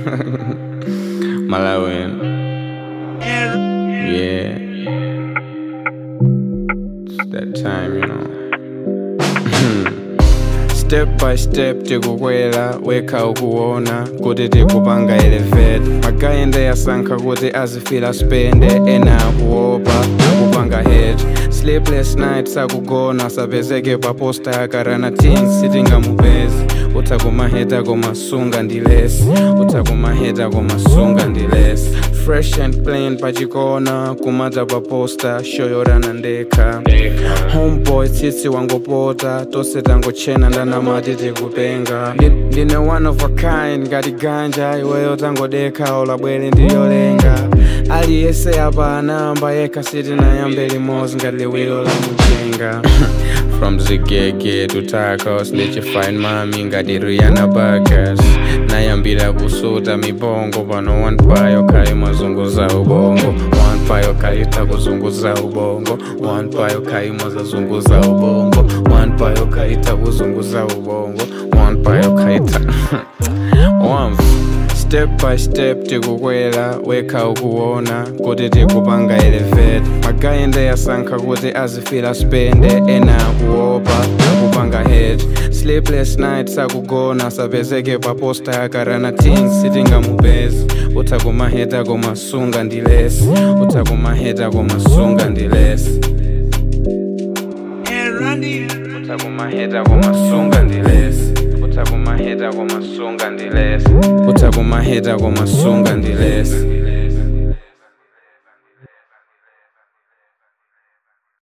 Malawian. Yeah. It's that time, you know. step by step tikukwela wekha ukuona kuti tikupanga elevate makayenda yasankha kuti azifila spende ena akuopa akupanga head sleepless night sakugona sapezeke paposta yakarana things sitingamupezi utsakumaheta komasunga ndilesi utsakumaheta komasunga ndilesi fresh and plain pachikona kumata paposta shoyorana ndekha homeboy tsitsi wangopota tose tangochena ndanamati tikupenga Ndi- ndine one of a kind ngati ganja iweyo tangodekha olabwere ndiyolenga aliyese apa anamba yekha sitinayambe limodzi ngati liwiro la mujenga from zigege to tacos ndichifine mami ngati riana bagas nayambira kusuta mibongo pano one payo kayi mazunguza ubongo one payo kayita kuzunguza ubongo one payo kayi mazazunguza ubongo one payo kayita kuzunguza ubongo one payo kayita wamva step by step tikukwela wekha ukuona kuti tikupanga elevate makayenda yasankha kuti azifila spende ena akuopa akupanga head sleepless night sakugona sapezeke paposta yakarana things sitingamupezi utsakumaheta komasunga ndilesi utsakumaheta komasunga ndilesi utsakumaheta komasunga ndilesi utsakumaheta komasunga ndilesi utsakumaheta komasunga ndilesi